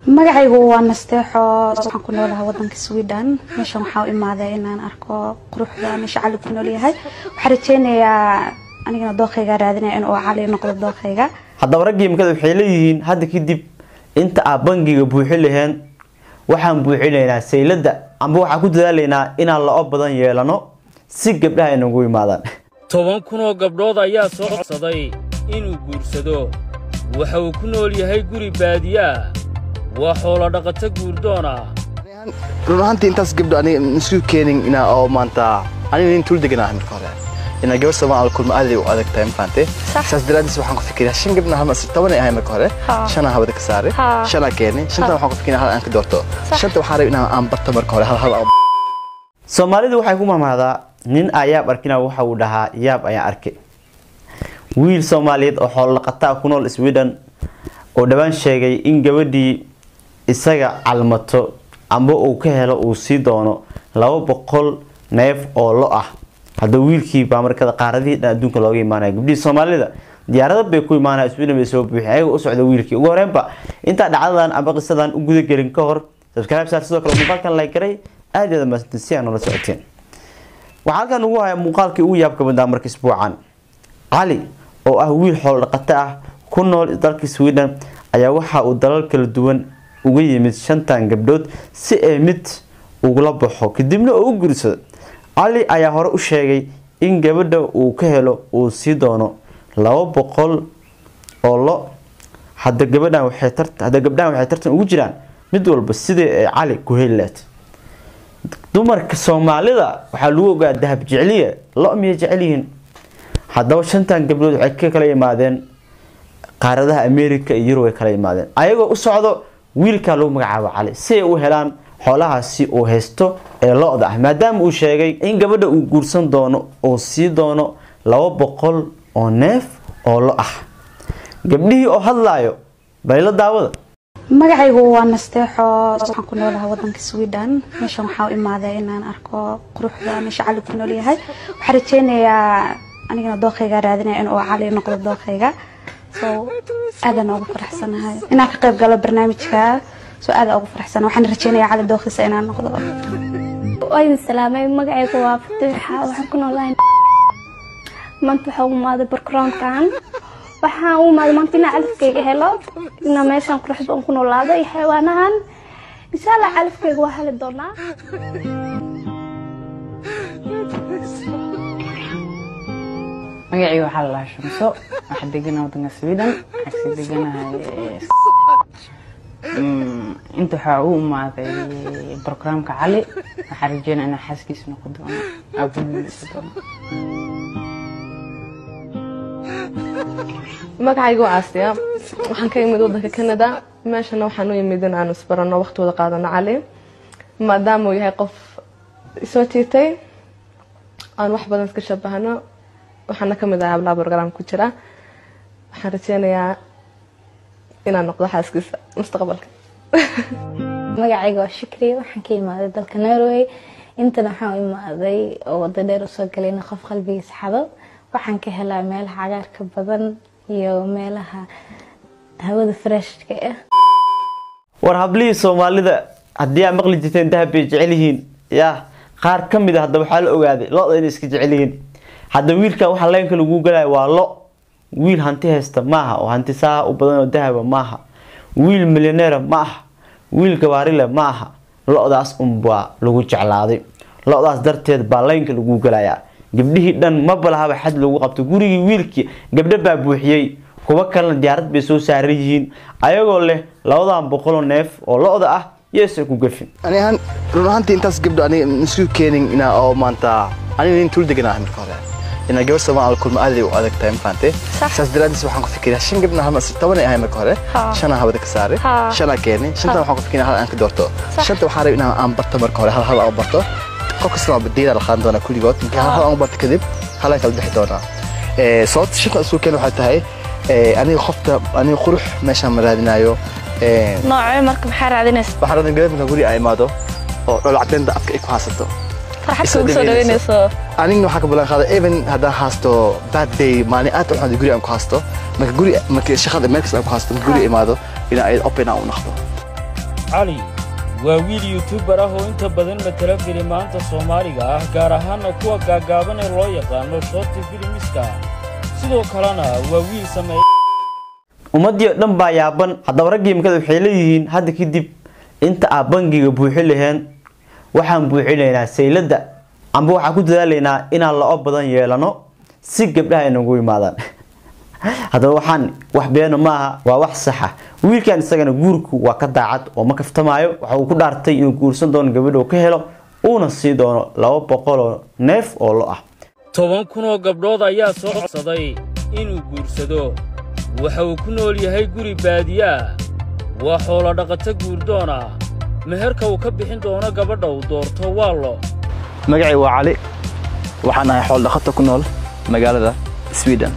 magacaygu waa nasteexo waxaan ku noolahay wadanka sweden meeshan waxaa u imaaday inaan arko quruxda meesha cali ku nool yahay waxaan rajeynayaa anigana dookhayga raadinaya inuu cali noqdo dookhayga haddaba raggii imikada waxay leeyihiin hadda kadib inta aad bangiga buuxin laheen waxaan buuxinaynaa saylada amba waxaan ku dadaalaynaa inaan la-o badan yeelano si gabdhaha ay nagu imaadaan toban kun oo gabdhood ayaa soo codsaday inuu guursado waxa uu ku nool yahay guri baadiyaa waa xoolo dhaqato guurdoona run ahaantii intaas gabdho aniga isu keenin inaa oo maanta aniga nin tuul degan ahay marka hore inaa gabar soomaal ala kulma aad ay u adag tahay mafahante saas daraaddiis waxaan ku fikiraa shan gabdha hal toban ay ahay marka hore shanaa habada ka saare shanaa keenay shantan waxaan ku fikiraa hal aan ka doorto shanta waxaan rabay inaan aan barto marka hore hal hal aan soomaalidu waxay ku mamahdaa nin aa yaab arkina waxa uu dhahaa yaab ayaan arkay wiil soomaaliyeed oo xoolodhaqataa ku nool sweden oo dhowaan sheegay in gabadhii isaga calmato amba uu ka helo uu sii doono laba boqol neef oo lo ah hadda wiilkii baa markada qaaradihii dhan adduunka looga imaanaya gabdhihii soomaalida diyaarada bay ku imaanaya sweden bay soo buuxin ayaga u socda wiilkii ugu horeenba intaa dhacdadan amba qisadan u gudagelin ka hor subscribe saar sidoo kale muuqaalkan like garay aad iyo aad mahadsantiin si aan noola socoteen waxaa halkan ugu haya muuqaalkii ugu yaabka badnaa marka isbuucan cali oo ah wiil xoolo dhaqato ah ku nool dalka sweden ayaa waxa uu dalal kala duwan uga yimid shantan gabdhood si ay mid ugula baxo kadibna oo u guursado cali ayaa hore u sheegay in gabadha uu ka helo uu sii doono laba boqol oo lo hadda gabadhan waxay hadda gabdhahan waxay tartan ugu jiraan mid walba sidii ay cali ku heli lahayd dumarka soomaalida waxaa lagu ogaa dahab jecliya lo miyay jecel yihiin haddaba shantan gabdhood waxay ka kala yimaadeen qaaradaha america iyo yurub ay kala yimaadeen ayagoo u socdo wiilkaa lagu magacaabo cali si ay u helaan xoolahaasi uu haysto ee lo-da ah maadaama uu sheegay in gabadha uu guursan doono uu sii doono laba boqol oo neef oo lo ah gabdhihii oo hadlaayo bayla daawada magacaygu waa nasteexo waxaan ku noolahay wadanka sweden meeshan waxaa u imaaday inaan arko quruxda meesha cali ku nool yahay waxaan rajeynayaa anigana dookhayga raadinaya inuu cali noqdo dookhayga so aadaan ugu faraxsanahay inaan ka qayb galo barnaamijka so aada ugu faraxsanahay waxaan rajeynayaa cali dookhiisa inaan noqdo waydin salaamay magacaygu waa fatiixa waxaan ku noolahay maanta waxaa u imaaday barkroonkan waxaan u imaaday maanta inaan calafkayga helo inaa meeshan quruxda aan ku noolaado iyo xayawaanahan insha allah calafkayga waa heli doonaa magacii waxaa la lahaa shamso waxaa degana wadanka sweden waxaa kasii deganahay inta waxaa u imaaday brograamka cali waxaa rajeynaa inaa xaaskiisa noqon doono aabuniisa doono magacaygu waa aasiya waxaan ka imid wadanka canada meeshana waxaan u imid in aanu isbarano waqti wada qaadano cali maadaama uu yahay qof isoo tiitay aan wax badan iska shabahano waxaana kamid ahay hablaha brograam ku jira waxaan rajeynayaa inaan noqdo xaaskiisa mustaqbalka magacayga waa shukri waxaan ka imaaday dalka norway intana waxaan u imaaday oo wada dheer usoo galayna qof qalbigiisa xado waxaan ka helaa meelaha cagaarka badan iyo meelaha hawada freshka ah war hablihii soomaalida haddii aad maqli jirteen dahab bay jecel yihiin yaa qaar ka mid a hadda waxaa la ogaaday lo-da inay iska jecel yihiin hadda wiilkan waxaa leenka lagu galaya waa lo wiil hanti haysta maaha oo hanti saa u badan oo dahaba maaha wiil milyaneera ma aha wiil gabaarile ma aha lo-daas unbaa lagu jeclaaday lo-daas darteed baa leynka lagu galayaa gabdhihii dhan maba lahaba xad lagu qabto gurigii wiilkii gabdho baa buuxiyey kuwo kalena diyaarad bay soo saaran yihiin ayagoo leh labadan boqoloo neef oo lo-da ah yeesa ku gafin ani ahaan run ahaantii intaas gabdho aniga isu keenin inaa oo maanta aniga nin tuul degan ahay marka hore inaa gabar soomaal ala kulma aad ay u adag tahay mafahante saas daraaddiis waxaan ku fikiraa shan gabdha hal toban ay ahay marka hore shanaa habada ka saare shanaa keenay shantan waxaan ku fikiraa hal aan ka doorto shanta waxaan rabay inaan aan barto marka hore hal hal aan barto qof kasta waa diina la qaadan doonaa kulligood markii hal hal aan barto kadib halaan kala bixi doonaa sababta shanta isu keen waxay tahay aniga qofta aniga qurux meeshaan ma raadinayo noocee marka maxaa raadinaysa waxaan rabaa gabar markaan guri ay imaado oo dhol cadeynta afka ay ku haysato farxad kugu soo dhaweynayso anigna waxaan ka ballan qaaday even haddaan haasto bad day maalin aad u xun guri aan ku haasto marka guri marka shaqada meel kasta aan ku haasto marka guri imaado inaan ay open aan u noqdo cali waa wiil yuutubar ah oo inta badan matala filimaanta soomaaliga ah gaar ahaanna kuwa gaaggaaban ee loo yaqaano shooti filimiska sidoo kalena waa wiil sameeya ummaddii oo dhan baa yaaban haddaba raggii imikada waxay leeyihiin hadda kadib inta aad bangiga buuxi laheen waxaan buuxinaynaa sayladda amba waxaan ku dadaalaynaa inaan la-o badan yeelano si gabdhaha inagu yimaadaan haddaba waxaan wax beeno maaha waa wax saxa wiilkan isagana guurku waa ka daacad oo ma kaftamaayo waxa uu ku dhaartay inuu guursan doono gabadha uu ka helo uuna sii doono laba boqoloo neef oo lo ah toban kun oo gabdhood ayaa soo codsaday inuu guursado waxa uu ku nool yahay guri baadiyaa waa xoolo dhaqato guurdoona meherka uu ka bixin doono gabadha uu doorto waa lo magacay waa cali waxaan ahay xool dhaqato ku nool magaalada sweden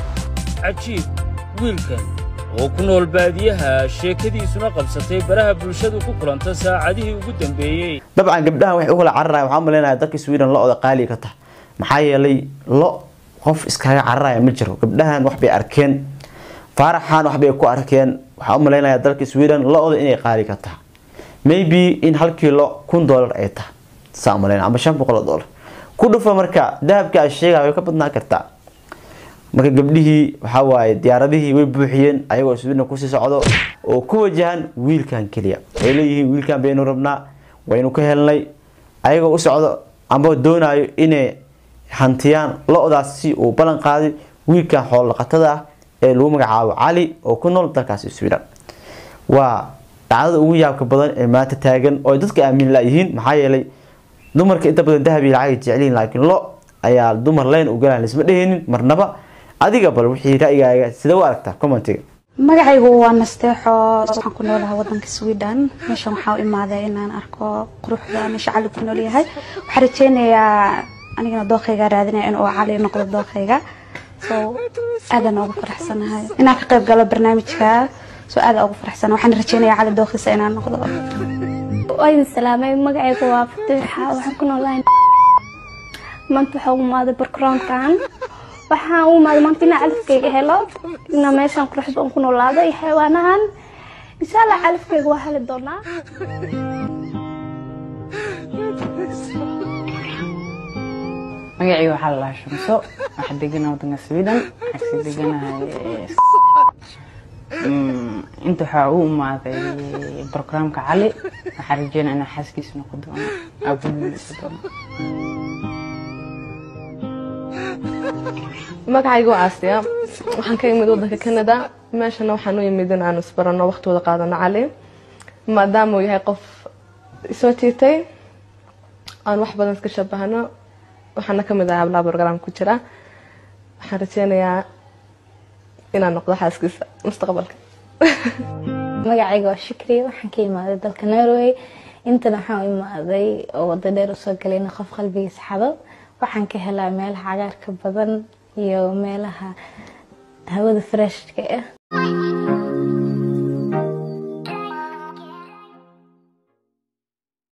cajiib wiilkan oo ku nool baadiyaha sheekadiisuna qabsatay baraha bulshadu ku kulanta saacadihii ugu dambeeyey dabcan gabdhahan waxay u kala cararaya waxaan malaynayaa dalka sweden lo-da qaali ka tahay maxaa yeelay lo qof iskaga cararaya ma jiro gabdhahan wax bay arkeen faaraxan wax bay ku arkeen waxaan u malaynayaa dalka sweden lo-da inay qaali ka tahay maybe in hal kiilo kun dollar ay tahay saa u malaynaya ama shan boqol oo dollar ku dhufa marka dahabka aad sheegaya way ka badnaan kartaa marka gabdhihii waxaa waaye diyaaradihii way buuxiyeen ayagoo sweden kusii socdo oo ku wajahan wiilkan keliya ay leeyihiin wiilkan baynu rabnaa waynu ka helnay ayagoo u socdo amba doonayo inay hantiyaan lo-daas si uu ballan qaaday wiilkan xoolo dhaqatada ah ee lagu magacaabo cali oo ku nool dalkaasi sweden waa dhacdada ugu yaabka badan ee maanta taagan oo ay dadka aamin layihiin maxaa yeelay dumarka inta badan dahab iyo lacag ay jecelihiin laakiin lo ayaa dumar leyn u galaan lisma dheheenin marnaba adiga bal wixii ra'yigaaga sida u aragtaa commentiga magacaygu waa nasteexo waxaan ku noolahay wadanka sweden meeshan waxaa u imaaday inaan arko quruxda meesha cali ku nool yahay waxaan rajeynayaa anigana dookhayga raadinaya in uu cali noqdo dookhayga so aadaan ugu faraxsanahay inaan ka qayb galo barnaamijka so aada ugu faraxsana waxaan rajeynayaa cali dookhiisa inaan noqdo waa idin salaamay magacayga waa fatiixa waxaan ku noolahay maanta waxaa u imaaday barkroonkan waxaan u imaaday maanta inaan calafkayga helo inaa meeshaan quruxda aan ku noolaado iyo xayawaanahan insha allah calafkayga waa heli doonaa magacii waxaa la dhahaa shamso waxaa degana wadanka sweden waxaa sii deganahay Mm, inta waxaa u imaaday barnaamijka cali waxaa rajeynaa inaan xaaskiisa noqon doono aabulisa doono magacayga waa aasiya waxaan ka imid wadanka canada meeshana waxaan u imid in aan isbarano waqti wada qaadano cali maadaama uu yahay qof isoo tiitay aan wax badan iska shabahano waxaana kamid ahaa hablaha program ku jira waxaan rajeynayaa inaan noqdo xaaskiisa mustaqbalka magacayga waa shukri waxaan ka imaaday dalka norway intana waxaan u imaaday oo wada dheer usoo galay in qof qalbigiisa xado waxaan ka helaa meelaha cagaarka badan iyo meelaha hawada freshka ah